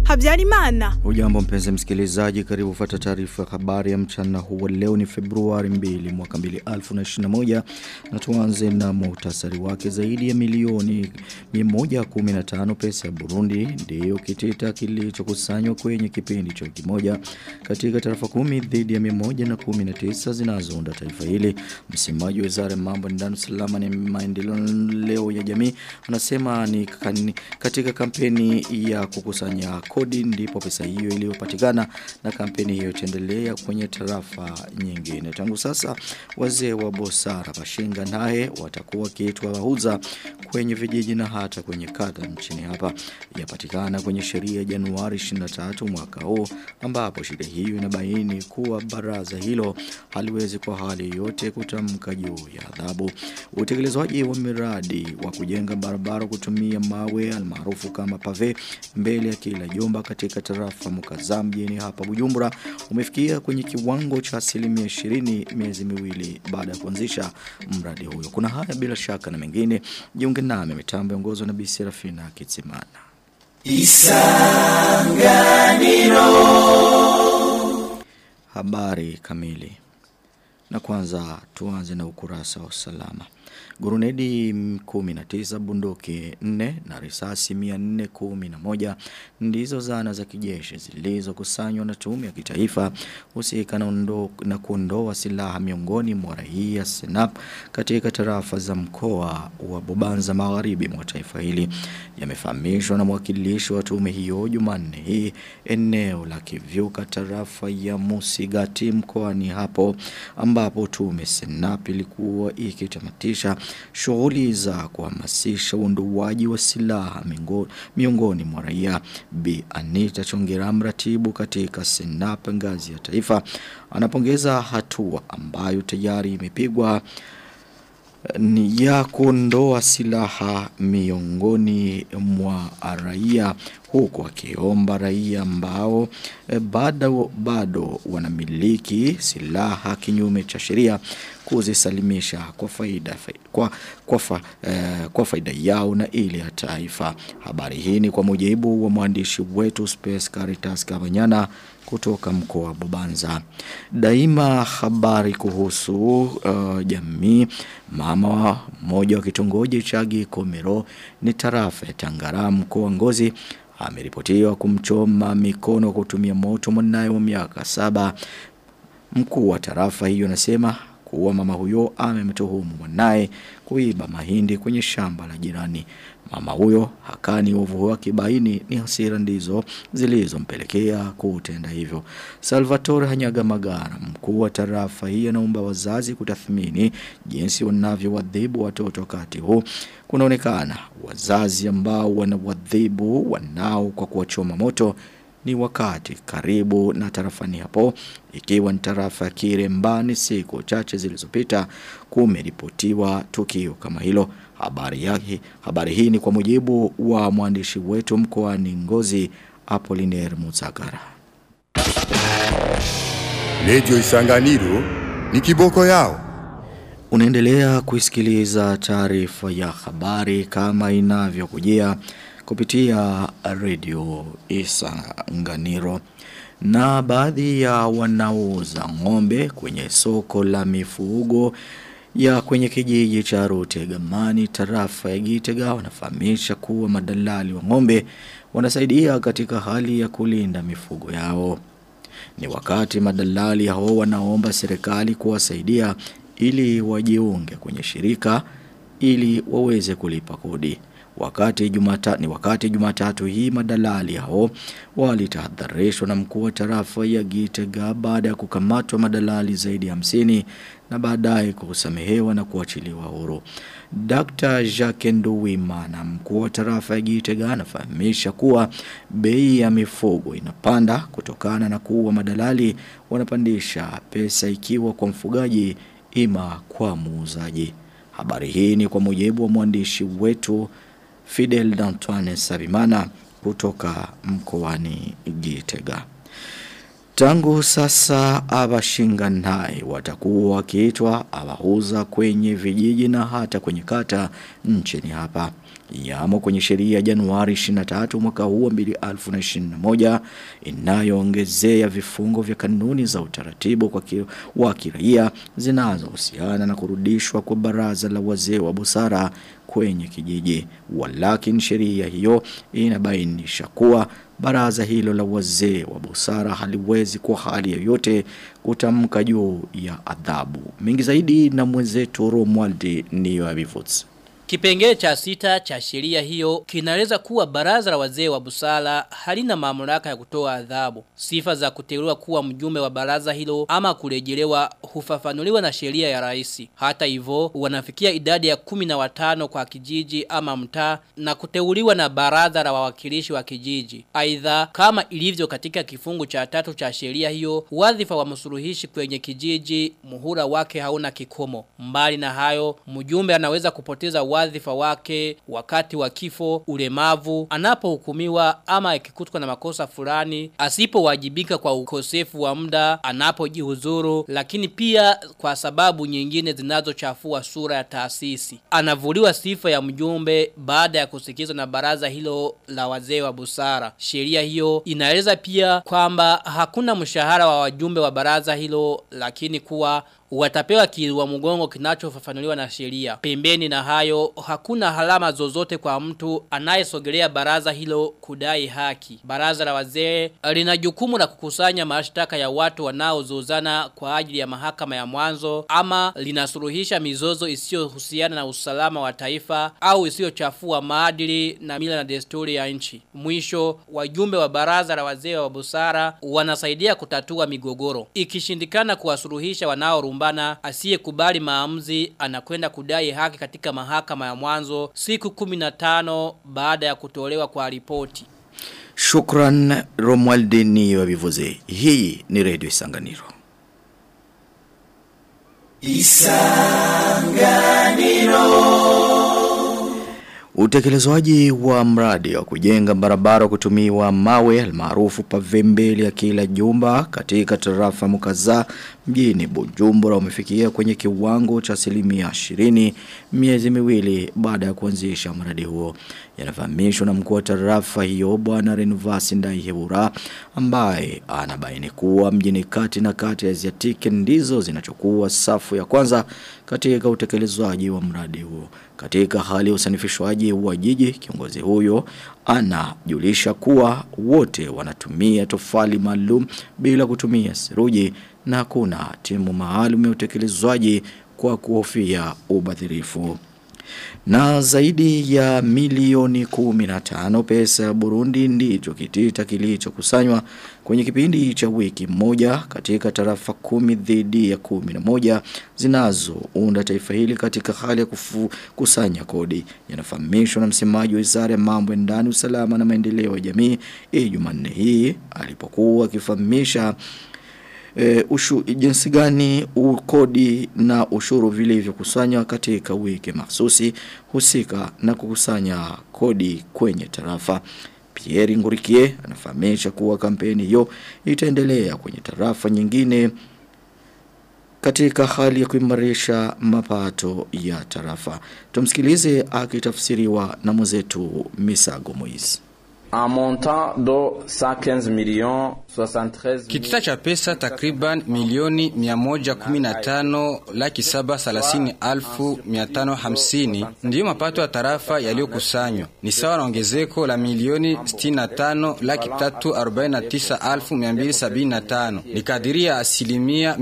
Habyarimana. Ujambo mpenzi msikilizaji karibu kufuata taarifa ya habari ya mchana huu leo ni Februari 2 mwaka 2021 na tuanze na muhtasari wake zaidi ya milioni 115 pesa ya Burundi ndiyo kitita kilichokusanywa kwenye kipindi cha wiki moja katika tarafa kumi dhidi ya 119 zinazounda taifa hili msemaji wa Wizara ya Mambo ya Ndani Salama na Maendeleo ya Jamii anasema ni katika kampeni ya kukusanya kodi ndipo pesa hiyo iliyopatikana na kampeni hiyo itaendelea kwenye tarafa nyingine. Tangu sasa wazee wa Bosara Bashinga naye watakuwa kiitwa wahuza kwenye vijiji na hata kwenye kata nchini hapa. Yapatikana kwenye sheria ya Januari 23 mwaka huu ambapo sheria hiyo inabaini kuwa baraza hilo haliwezi kwa hali yote kutamka juu ya adhabu. Utekelezwaji wa miradi wa kujenga barabara kutumia mawe almaarufu kama pave mbele ya kila jumba katika tarafa Mukazaa mjini hapa Bujumbura umefikia kwenye kiwango cha asilimia 20 miezi miwili baada ya kuanzisha mradi huyo. Kuna haya bila shaka na mengine. Jiunge nami mitambo ongozwa na Bi Serafina Kitsimana. Isanganiro Habari kamili. Na kwanza tuanze na ukurasa wa usalama. Gurunedi 19 bunduki 4 na risasi 411 ndizo zana za kijeshi zilizokusanywa na tume ya kitaifa husika na, na kuondoa silaha miongoni mwa raia Senap katika tarafa za mkoa wa Bubanza magharibi mwa taifa hili yamefahamishwa na mwakilishi wa tume hiyo Jumanne hii eneo la Kivyuka tarafa ya Musigati mkoani hapo ambapo tume Senap ilikuwa ikitamatisha shughuli za kuhamasisha uondoaji wa silaha miongoni mwa raia. Bi Anita Chongera mratibu katika Senap ngazi ya taifa anapongeza hatua ambayo tayari imepigwa ni ya kuondoa silaha miongoni mwa raia huku akiomba raia ambao e, bado bado wanamiliki silaha kinyume cha sheria kuzisalimisha kwa faida kwa kwa, fa, eh, kwa faida yao na ile ya taifa. Habari hii ni kwa mujibu wa mwandishi wetu Space Caritas Kabanyana kutoka mkoa wa Bubanza. Daima habari kuhusu uh, jamii mama mmoja wa kitongoji cha Gikomero ni tarafa ya Tangara mkoa Ngozi ameripotiwa kumchoma mikono kutumia moto mwanaye wa miaka saba. Mkuu wa tarafa hiyo anasema kuwa mama huyo amemtuhumu mwanaye kuiba mahindi kwenye shamba la jirani. Mama huyo hakani uovu wake baini ni hasira ndizo zilizompelekea kutenda hivyo. Salvatore Hanyaga Magara, mkuu wa tarafa hii anaomba wazazi kutathmini jinsi wanavyowadhibu watoto wakati huu. Kunaonekana wazazi ambao wanawadhibu wanao kwa kuwachoma moto ni wakati karibu na tarafani hapo ikiwa ni tarafa ya Kirembani siku chache zilizopita kumeripotiwa tukio kama hilo habari yake habari hii ni kwa mujibu wa mwandishi wetu mkoani Ngozi Apollinaire Muzagara Radio Isanganiro ni kiboko yao Unaendelea kuisikiliza taarifa ya habari kama inavyokujia kupitia radio Isanganiro na baadhi ya wanaouza ng'ombe kwenye soko la mifugo ya kwenye kijiji cha Rutegamani tarafa ya Gitega wanafahamisha kuwa madalali wa ng'ombe wanasaidia katika hali ya kulinda mifugo yao. Ni wakati madalali hao wanaomba serikali kuwasaidia ili wajiunge kwenye shirika ili waweze kulipa kodi. Wakati jumata, ni wakati jumatatu hii madalali hao walitahadharishwa na mkuu wa tarafa ya Gitega baada ya kukamatwa madalali zaidi ya hamsini na baadaye kusamehewa na kuachiliwa huru. Dr. Jacques Nduwimana mkuu wa tarafa ya Gitega anafahamisha kuwa bei ya mifugo inapanda kutokana na kuwa madalali wanapandisha pesa ikiwa kwa mfugaji ima kwa muuzaji. Habari hii ni kwa mujibu wa mwandishi wetu Fidel D'Antoine Sabimana kutoka mkoani Gitega. Tangu sasa abashinganai watakuwa wakiitwa abahuza kwenye vijiji na hata kwenye kata nchini hapa. Yamo kwenye sheria ya Januari 23 mwaka huu wa 2021 inayoongezea vifungo vya kanuni za utaratibu kwa ki, wa kiraia zinazohusiana na kurudishwa kwa baraza la wazee wa busara kwenye kijiji. Walakini sheria hiyo inabainisha kuwa baraza hilo la wazee wa busara haliwezi kwa hali yoyote kutamka juu ya adhabu. Mingi zaidi na mwenzetu Romualdi niyo abivuts. Kipengele cha sita cha sheria hiyo kinaeleza kuwa baraza la wazee wa busara halina mamlaka ya kutoa adhabu. Sifa za kuteuliwa kuwa mjumbe wa baraza hilo ama kurejelewa hufafanuliwa na sheria ya rais. Hata hivyo wanafikia idadi ya kumi na watano kwa kijiji ama mtaa na kuteuliwa na baraza la wawakilishi wa kijiji. Aidha kama ilivyo katika kifungu cha tatu cha sheria hiyo, wadhifa wa msuluhishi kwenye kijiji muhula wake hauna kikomo. Mbali na hayo, mjumbe anaweza kupoteza wadhifa wake wakati wa kifo, ulemavu, anapohukumiwa ama akikutwa na makosa fulani, asipowajibika kwa ukosefu wa muda, anapojihuzuru, lakini pia kwa sababu nyingine zinazochafua sura ya taasisi. Anavuliwa sifa ya mjumbe baada ya kusikizwa na baraza hilo la wazee wa busara. Sheria hiyo inaeleza pia kwamba hakuna mshahara wa wajumbe wa baraza hilo lakini kuwa watapewa kiwa mgongo kinachofafanuliwa na sheria. Pembeni na hayo hakuna halama zozote kwa mtu anayesogelea baraza hilo kudai haki. Baraza la wazee lina jukumu la kukusanya mashtaka ya watu wanaozozana kwa ajili ya mahakama ya mwanzo ama linasuluhisha mizozo isiyohusiana na usalama wa taifa au isiyochafua maadili na mila na desturi ya nchi. Mwisho wajumbe wa baraza la wazee wa busara wanasaidia kutatua migogoro. Ikishindikana kuwasuluhisha wanaorumba kugombana asiyekubali maamuzi anakwenda kudai haki katika mahakama ya mwanzo siku 15 baada ya kutolewa kwa ripoti. Shukran Romualdini wa Bivuze. Hii ni Radio Isanganiro. Utekelezwaji wa mradi wa kujenga barabara kutumiwa mawe almaarufu pave mbele ya kila jumba katika tarafa mukaza mjini Bujumbura umefikia kwenye kiwango cha asilimia 20 miezi miwili baada ya kuanzisha mradi huo. Yanafahamishwa na mkuu wa tarafa hiyo bwana Renvasi Ndaihebura ambaye anabaini kuwa mjini kati na kati ya Aziatiki ndizo zinachukua safu ya kwanza katika utekelezwaji wa mradi huo. Katika hali ya usanifishwaji wa jiji kiongozi huyo anajulisha kuwa wote wanatumia tofali maalum bila kutumia seruji na kuna timu maalum ya utekelezwaji kwa kuhofia ubadhirifu. Na zaidi ya milioni 15 pesa ya Burundi ndicho kitita kilichokusanywa kwenye kipindi cha wiki moja katika tarafa kumi dhidi ya kumi na moja zinazounda taifa hili katika hali ya kukusanya kodi. Yanafahamishwa na msemaji wa Wizara ya Mambo ya Ndani, Usalama na Maendeleo ya Jamii Jumanne hii alipokuwa akifahamisha e, ushu, jinsi gani ukodi na ushuru vilivyokusanywa katika wiki mahsusi husika na kukusanya kodi kwenye tarafa. Pierre Ngurikie anafahamisha kuwa kampeni hiyo itaendelea kwenye tarafa nyingine katika hali ya kuimarisha mapato ya tarafa. Tumsikilize akitafsiriwa na mwenzetu Misago Moise. Un montant de 115 millions 73 Kitita cha pesa takriban milioni 115 laki saba thelathini alfu mia tano hamsini ndiyo mapato ya tarafa yaliyokusanywa, ni sawa na ongezeko la milioni 65 laki tatu arobaini na tisa alfu mia mbili sabini na tano ni kadiri ya asilimia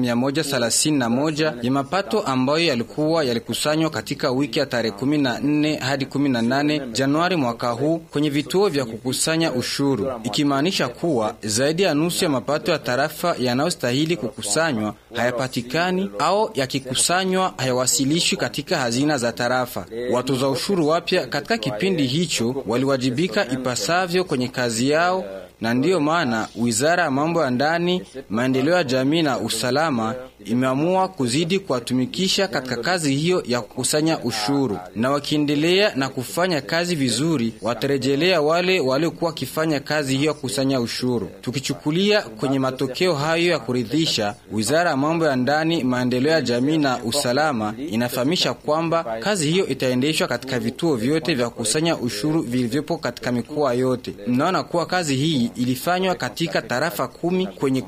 131 ya mapato ambayo yalikuwa yalikusanywa katika wiki ya tarehe 14 hadi 18 Januari mwaka huu kwenye vituo vya kukusanya kukusanya ushuru, ikimaanisha kuwa zaidi ya nusu ya mapato ya tarafa yanayostahili kukusanywa hayapatikani au yakikusanywa hayawasilishwi katika hazina za tarafa. Watoza ushuru wapya katika kipindi hicho waliwajibika ipasavyo kwenye kazi yao na ndiyo maana wizara ya mambo ya ndani, maendeleo ya jamii na usalama imeamua kuzidi kuwatumikisha katika kazi hiyo ya kukusanya ushuru, na wakiendelea na kufanya kazi vizuri, watarejelea wale waliokuwa wakifanya kazi hiyo ya kukusanya ushuru. Tukichukulia kwenye matokeo hayo ya kuridhisha, wizara ya mambo ya ndani, maendeleo ya jamii na usalama inafahamisha kwamba kazi hiyo itaendeshwa katika vituo vyote vya kukusanya ushuru vilivyopo katika mikoa yote. Mnaona kuwa kazi hii ilifanywa katika tarafa kumi kwenye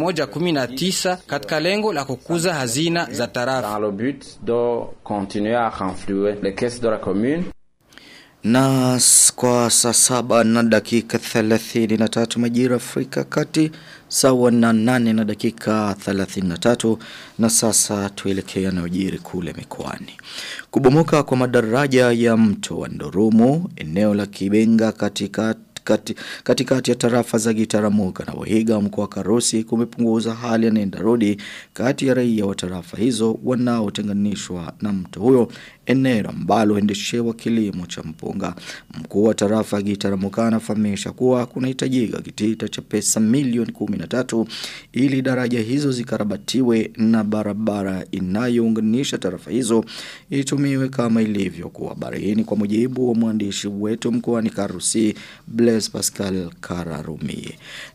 119 katika lengo la kukuza hazina za tarafa. Dans le but de continuer à renflouer les caisses de la commune Na s- kwa saa saba na dakika 33 majira Afrika kati sawa na nane na dakika 33 na sasa tuelekea yanayojiri kule mikoani. Kubomoka kwa madaraja ya mto wa Ndorumo eneo la Kibenga katika kati, katikati ya tarafa za Gitaramuka na Wahiga mkoa wa Karusi kumepunguza hali ya nenda rudi kati ya raia wa tarafa hizo wanaotenganishwa na mto huyo eneo ambalo huendeshewa kilimo cha mpunga. Mkuu wa tarafa Gitaramuka anafahamisha kuwa kunahitajika kitita cha pesa milioni 13 ili daraja hizo zikarabatiwe na barabara inayounganisha tarafa hizo itumiwe kama ilivyokuwa. Habari hii ni kwa mujibu wa mwandishi wetu mkoani Karusi Blaise Pascal Kararumi.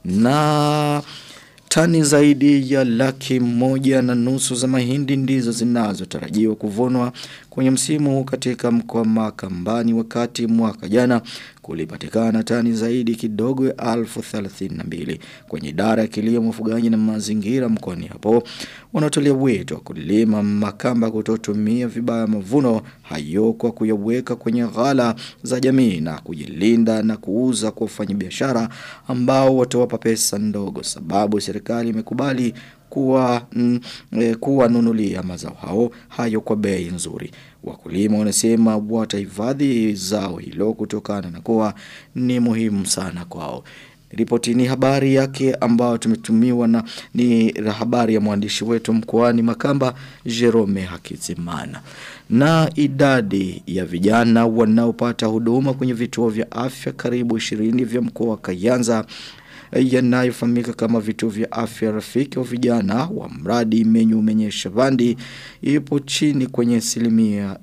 Na Tani zaidi ya laki moja na nusu za mahindi ndizo zinazotarajiwa kuvunwa kwenye msimu huu katika mkoa Makambani wakati mwaka jana kulipatikana tani zaidi kidogo ya alfu thelathini na mbili kwenye idara ya kilimo ufugaji na mazingira mkoani hapo wanatolea wito wa kulima makamba kutotumia vibaya mavuno hayo kwa kuyaweka kwenye ghala za jamii na kujilinda na kuuza kwa wafanyabiashara ambao watawapa pesa ndogo sababu serikali imekubali kuwa mm, e, kuwanunulia mazao hao hayo kwa bei nzuri. Wakulima wanasema watahifadhi zao hilo kutokana na kuwa ni muhimu sana kwao. Ripoti ni habari yake ambayo tumetumiwa na ni habari ya mwandishi wetu mkoani Makamba Jerome Hakizimana. Na idadi ya vijana wanaopata huduma kwenye vituo vya afya karibu 20 vya mkoa wa Kayanza yanayofahamika kama vituo vya afya rafiki wa vijana wa mradi menyu menyesha bandi ipo chini kwenye asilimia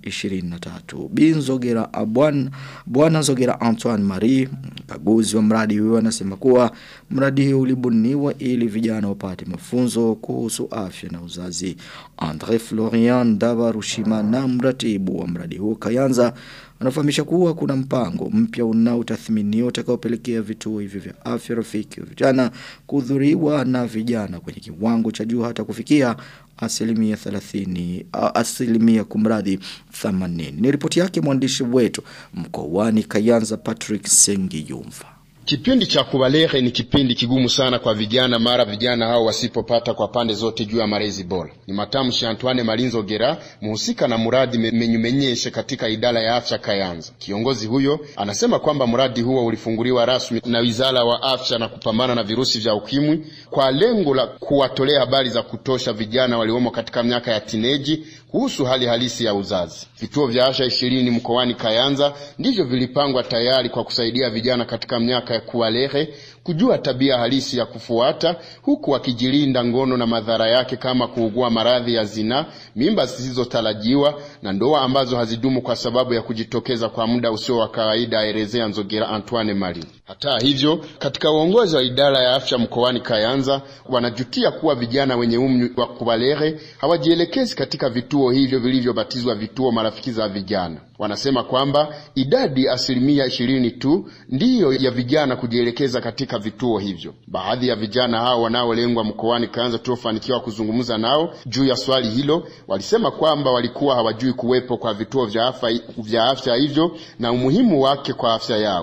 23. Binzogera Abwan Bwana Zogera Antoine Marie mkaguzi wa mradi huo anasema kuwa mradi huu ulibuniwa ili vijana wapate mafunzo kuhusu afya na uzazi. Andre Florian Davarushima na mratibu wa mradi huo Kayanza anafahamisha kuwa kuna mpango mpya unaotathminiwa utakaopelekea vituo hivyo vya afya rafiki wa vijana kuhudhuriwa na vijana kwenye kiwango cha juu hata kufikia asilimia 30 a- asilimia kumradhi 80 ni ripoti yake mwandishi wetu mkoani Kayanza Patrick Sengiyumva Kipindi cha kubalehe ni kipindi kigumu sana kwa vijana mara vijana hao wasipopata kwa pande zote juu ya malezi bora. Ni matamshi ya Antoine Malinzo Gera, mhusika na mradi me- menyumenyeshe katika idara ya afya Kayanza. Kiongozi huyo anasema kwamba mradi huo ulifunguliwa rasmi na Wizara wa Afya na kupambana na virusi vya ukimwi kwa lengo la kuwatolea habari za kutosha vijana waliomo katika miaka ya tineji kuhusu hali halisi ya uzazi. Vituo vya afya ishirini mkoani Kayanza ndivyo vilipangwa tayari kwa kusaidia vijana katika miaka ya kuwalehe kujua tabia halisi ya kufuata huku wakijilinda ngono na madhara yake kama kuugua maradhi ya zinaa, mimba zisizotarajiwa na ndoa ambazo hazidumu kwa sababu ya kujitokeza kwa muda usio wa kawaida, aelezea Nzogera Antoine Mali. Hata hivyo, katika uongozi wa idara ya afya mkoani Kayanza wanajutia kuwa vijana wenye umri wa kubalehe hawajielekezi katika vituo hivyo vilivyobatizwa vituo marafiki za vijana. Wanasema kwamba idadi asilimia ishirini tu ndiyo ya vijana kujielekeza katika vituo hivyo. Baadhi ya vijana hao wanaolengwa mkoani Kayanza tuliofanikiwa kuzungumza nao juu ya swali hilo walisema kwamba walikuwa hawajui kuwepo kwa vituo vya afya, vya afya hivyo na umuhimu wake kwa afya yao.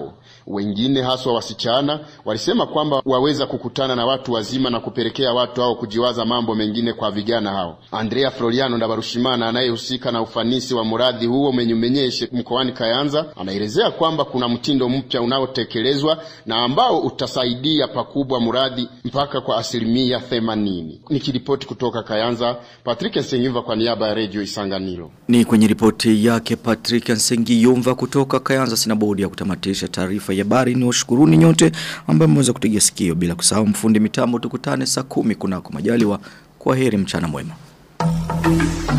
Wengine haswa wasichana walisema kwamba waweza kukutana na watu wazima na kupelekea watu hao kujiwaza mambo mengine kwa vijana hao. Andrea Floriano Ndabarushimana anayehusika na ufanisi wa mradi huo Menyumenyeshe mkoani Kayanza anaelezea kwamba kuna mtindo mpya unaotekelezwa na ambao utasaidia pakubwa mradi mpaka kwa asilimia themanini. Nikiripoti kutoka Kayanza, Patrick Nsengiva kwa niaba ya Radio Isanganiro. Ni kwenye ripoti yake Patrick Nsengiyumva kutoka Kayanza sina bodi ya kutamatisha taarifa ya habari ni washukuruni nyote ambao mmeweza kutegea sikio bila kusahau mfundi mitambo tukutane saa kumi kunako majaliwa kwa heri mchana mwema.